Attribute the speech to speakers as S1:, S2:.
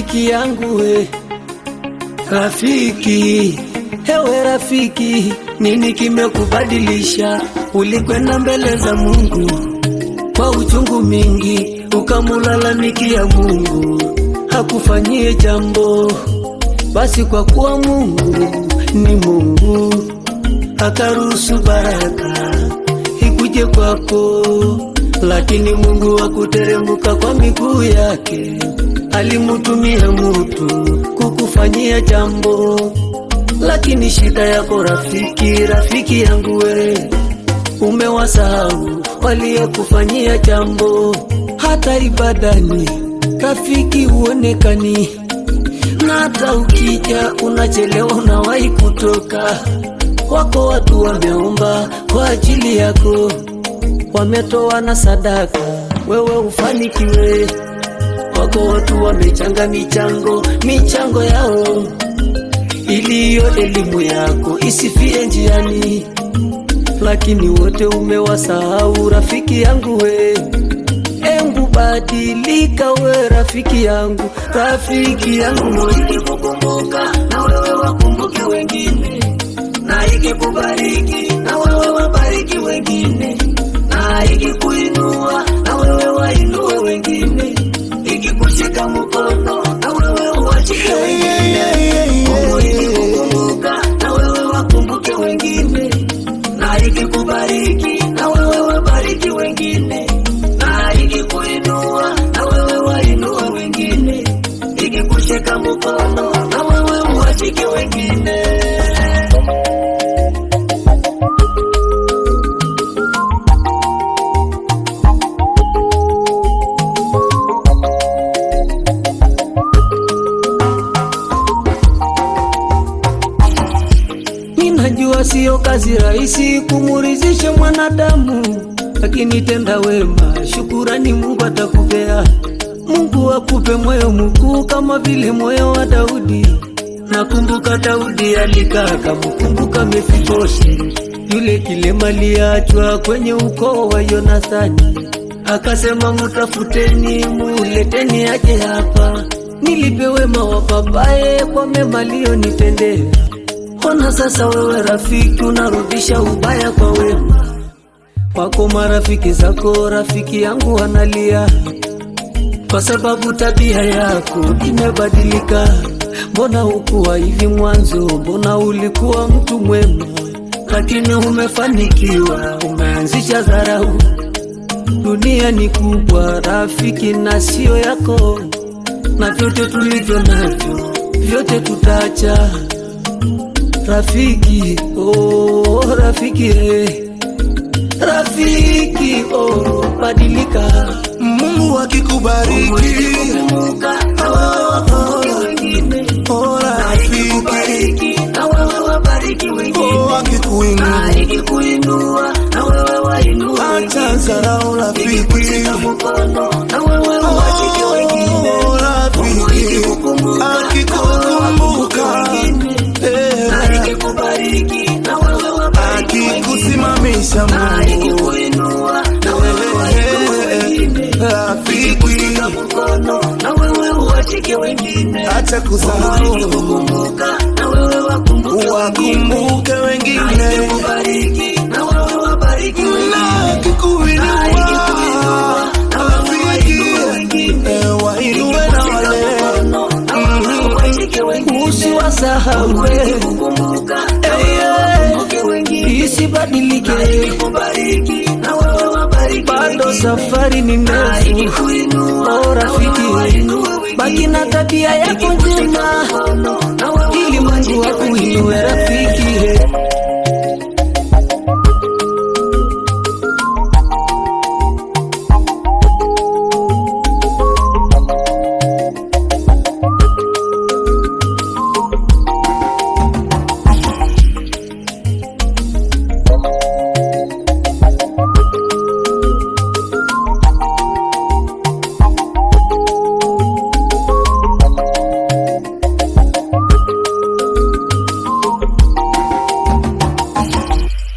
S1: rafiki yangu we, rafiki hewe rafiki, nini kimekubadilisha? Ulikwenda mbele za Mungu kwa uchungu mingi, ukamulalamikia Mungu hakufanyie jambo. Basi kwa kuwa Mungu ni Mungu, akaruhusu baraka ikuje kwako, lakini Mungu hakuteremka kwa miguu yake, alimutumia mutu kukufanyia jambo. Lakini shida yako rafiki, rafiki yangu we, umewasahau waliokufanyia jambo. Hata ibadani rafiki huonekani, na hata ukija unachelewa, unawahi kutoka. Wako watu wameomba kwa ajili yako, wametoa na sadaka, wewe ufanikiwe. Wako watu wamechanga michango, michango yao ili hiyo elimu yako isifie njiani, lakini wote umewasahau. Rafiki yangu we, embu badilika we, rafiki yangu, rafiki yangu, ikikukumbuka na wewe wakumbuke wengine, na ikikubariki na wewe wabariki wengine, na ikikuinua na wewe wainue wengine, ikikushika mkono na wewe uwashike wengine Mungu ikikukumbuka na wewe wakumbuke wengine, na ikikubariki na wewe wabariki wengine, na ikikuinua na wewe wainue wengine, ikikushika mkono na wewe uwashike wengine. Ninajua siyo kazi rahisi kumurizisha mwanadamu, lakini tenda wema, shukurani Mungu atakupea. Mungu akupe moyo mkuu kama vile moyo wa Daudi. Nakumbuka Daudi alikaa kamukumbuka Mefiboshi, yule kilema aliachwa kwenye ukoo wa Yonathani. Akasema, mutafuteni muleteni aje hapa, nilipe wema wa babaye kwa mema aliyonitendea. Ona sasa wewe rafiki, unarudisha ubaya kwa wema wako. Marafiki zako rafiki yangu wanalia kwa sababu tabia yako imebadilika. Mbona hukuwa hivi mwanzo? Mbona ulikuwa mtu mwema, lakini umefanikiwa, umeanzisha dharau. Dunia ni kubwa rafiki, na sio yako, na vyote tulivyo navyo vyote tutaacha. Rafiki, oh, rafiki, eh. Rafiki, oh, badilika.
S2: Mungu akikubariki,
S1: Kumbuka na wewe wakumbuke wengine,
S2: oh
S1: na
S2: rafiki,
S1: ikikubariki na wewe wabariki wengine,
S2: oh akikuinua,
S1: na ikikuinua na wewe wainue
S2: acha
S1: wengine,
S2: dharau rafiki,
S1: ikikushika mkono na wewe uwashike wengine,
S2: oh
S1: Mungu
S2: rafiki,
S1: ikikukumbuka na wewe wakumbuke
S2: akikukumbuka,
S1: wengine,
S2: eh,
S1: na ikikubariki na wewe wabariki wengine
S2: akikusimamisha
S1: na
S2: Mungu,
S1: ikikuinua na wewe wainue wengine,
S2: rafiki,
S1: ikikushika mkono na wewe uwashike wengine,
S2: acha
S1: Mungu
S2: kusahau,
S1: ikikukumbuka na wewe wakumbuke wengine,
S2: wakumbuke
S1: na
S2: wengine,
S1: ikikubariki na wewe wabariki wengine,
S2: na
S1: na
S2: akikuinua,
S1: ikikuinua na wewe wainue
S2: rafiki,
S1: wengine,
S2: eh, wainue na
S1: ikikushika
S2: wale
S1: mkono na wewe uwashike wengine, usiwasahau Mungu wewe, ikikukumbuka na
S2: Eh,
S1: wewe wakumbuke wengine
S2: isibadilike,
S1: na ikikubariki na wewe wabariki
S2: bado
S1: wengine.
S2: safari ni
S1: Na
S2: ndefu.
S1: ikikuinua,
S2: Oh
S1: na
S2: rafiki,
S1: wewe wainue wengine.
S2: baki na tabia yako
S1: Ikikushika
S2: njema,
S1: mkono, na wewe
S2: ili Mungu
S1: uwashike
S2: akuinue
S1: wengine.
S2: rafiki.